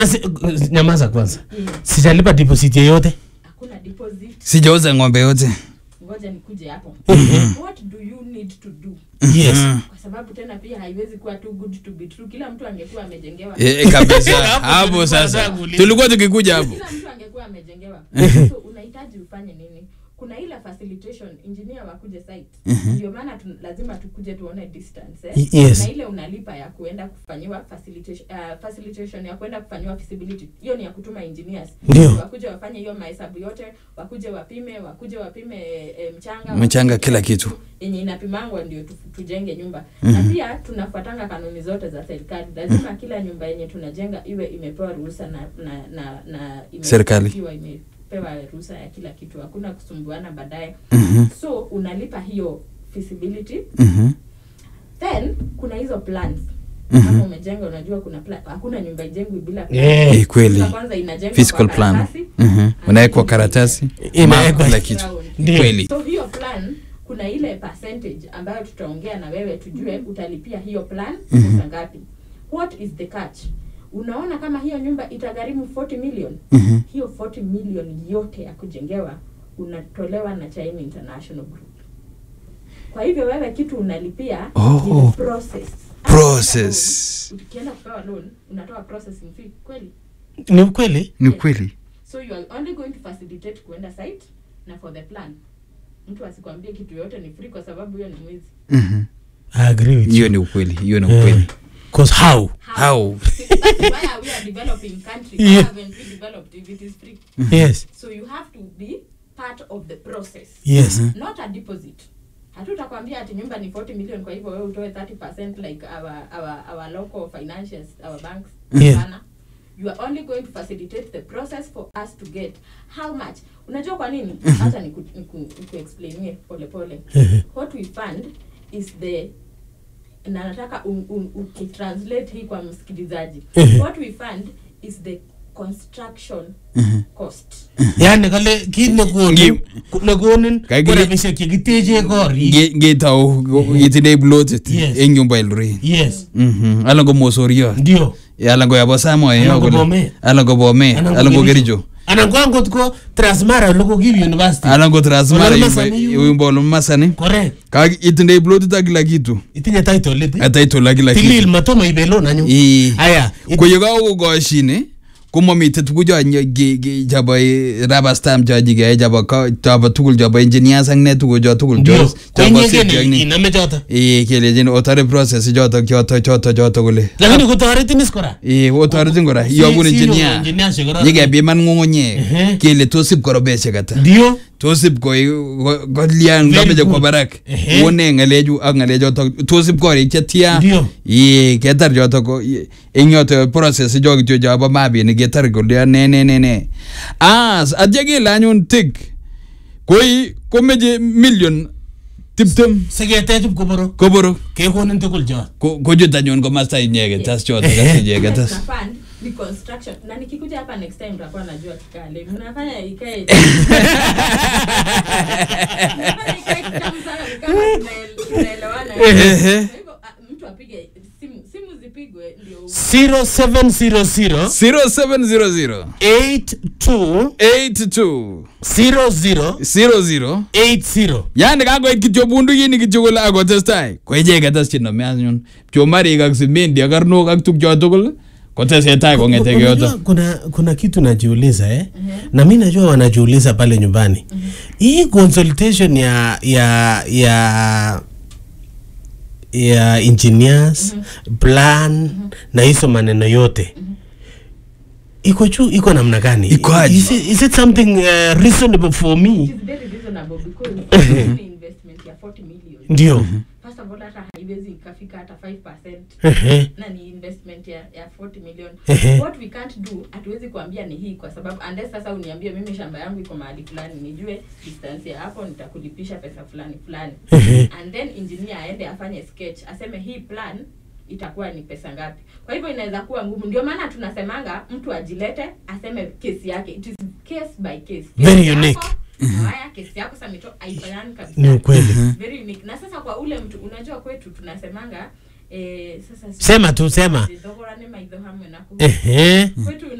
Si- nyamaza kwanza Mm. sijalipa deposit yeyote hakuna deposit sijauza ng'ombe yote ngoja nikuje hapo what do you need to do yes kwa sababu tena pia haiwezi kuwa too good to be true kila mtu angekuwa amejengewa Eh, eh, kabisa Hapo hapo tulikuwa sasa nataka kuuliza. tulikuwa tukikuja hapo kila mtu angekuwa amejengewa so unahitaji ufanye nini kuna ile facilitation engineer wakuje site ndio maana tu, lazima tukuje tuone distance eh? Y- yes. na ile unalipa ya kuenda kufanyiwa facilitation, uh, facilitation ya kuenda kufanyiwa feasibility hiyo ni ya kutuma engineers Ndio. wakuje wafanye hiyo mahesabu yote wakuje wapime wakuje wapime e, mchanga Mchanga, wapime kila kitu. yenye inapimangwa ndio tu, tujenge nyumba na pia tunafuatanga kanuni zote za serikali lazima kila nyumba yenye tunajenga iwe imepewa ruhusa na na na, na ime- Serikali. ikiwa imepewa ruhusa ya kila kitu hakuna kusumbuana baadaye Mhm, so unalipa hiyo feasibility mhm, then kuna hizo plans Mhm. kama umejenga unajua kuna plan hakuna nyumba ijengwi bila plan. Eh, Eh, kweli Nyumba kwanza inajengwa physical kwa plan karatasi, Mhm, unawekwa karatasi Inawekwa. map, kila kitu ground. Ndio. kweli so hiyo plan kuna ile percentage ambayo tutaongea na wewe tujue utalipia hiyo plan pesa ngapi what is the catch unaona kama hiyo nyumba itagharimu 40 million Mhm. hiyo 40 million yote ya kujengewa unatolewa na China International Group kwa hivyo wewe kitu unalipia Oh. ni the process Process. ukienda kupewa loan unatoa processing fee kweli ni ukweli ni kweli so you are only going to facilitate kuenda site na for the plan mtu asikwambie kitu yote ni free kwa sababu hiyo ni mwizi Mhm. I agree with hiyo you ni ukweli hiyo ni Eh, ukweli 'cause how How? That's why we are developing country Yeah. yeah. haven't we developed if it is free yes so you have to be part of the process yes not a deposit hatutakwambia ati nyumba ni 40 million kwa hivyo wewe utoe 30% like our, our, our local financials our banks Yeah. Hapana. you are only going to facilitate the process for us to get how much unajua kwa nini hata niku, niku, niku explainie pole pole what we fund is the na nataka u- u- ukitranslate hii kwa msikilizaji what we fund is the construction cost yani kale kit nekonin Ngi- nekonin Kagile- ko rabisiek chekiteche korik Nge- ngetau itindoi plotit Yes. eng nyumba Eldoret yes Mhm. alan ko mosoriot ndio alan ko yabo samoe Alan yo ko kole Bomet. alan ko bomet Anan ko alan ko Kericho. kericho anan ko angot ko transmara ole kokiib university alan ko transmara Ololo Masani yu. yumba olo masani correct kak itindoi plotit ak kila kitu itinye title it ataitol ak kila tilil kitu matomo ibe loan anyu Ii. aya it- ko yekakokoshine komamite tukucho chabo rubber stamp chachike chabo ko- chabo tugul chabo engineers ak ne tukucho tugul ndio chos- chabo safety ak koinyegen ni. iname choto Ii, kelechin otore process chotok choto choto choto kole lakini kotoretin is kora Ii, otoretin kora Si- iyobun si engineer yo engineers chekororon. nyikepiman ng'ung'unyek Ehe. kele tos ip korobeshek ata ndio tos ip ko- ko- kolian Very kameche kwo good. barak Ehe. one ng'alechu ak ng'alechotok tos ip korik chetia Ndio. Ii, ketar chotok ko- i- eng yoto process cho kityo chobo mabinik ketar kolya ne ne ne ne as atya kele anyun tik koi komeche million tiptem siketech ip koborok koborok kekonin tugul chot Ko- kochut anyun komasta inyeket tas chotok as icheket Tuna as fund ni construction na nikikuja hapa next time tutakuwa najua kikale mnafanya ikae Mnafanya ikae kitamu sana, ni kama tunael- tunaelewana. Ehe. Kwa hivyo, ah, mtu apige simu simu zipigwe ndio 0700 0700 82 82 00 00 80 yani kakoit kityo bundukini kityo kole akotestai ko icheket as chenome anyun pchomarik ak simendi ak karnok ak tukcho tugul kotesetai kong'ete Unajua yoto kuna kuna kitu najiuliza eh? na mi najua wanajiuliza pale nyumbani hii consultation ya ya ya ya engineers plan na hizo maneno yote iko juu iko namna gani Iko aje? is, it- is it something uh, reasonable for It me is very reasonable because ni investment ya 40 million ndio first of all hata haiwezi ikafika hata 5% Ehe. na ni investment ya, ya 40 million Ehe. what we can't do hatuwezi kuambia ni hii kwa sababu unless sasa uniambie mimi shamba yangu iko mahali fulani nijue distance ya hapo nitakulipisha pesa fulani fulani Ehe. and then engineer aende afanye sketch aseme hii plan itakuwa ni pesa ngapi kwa hivyo inaweza kuwa ngumu ndio maana tunasemanga mtu ajilete aseme kesi yake it is case by case Very Kesi yako, unique. haya kesi yako samito aifanani kabisa ni ukweli very unique na sasa kwa ule mtu unajua kwetu tunasemanga eh, sasa Sema tu, sema. thogora nĩ maitho hamwe na kũ ehe kwetu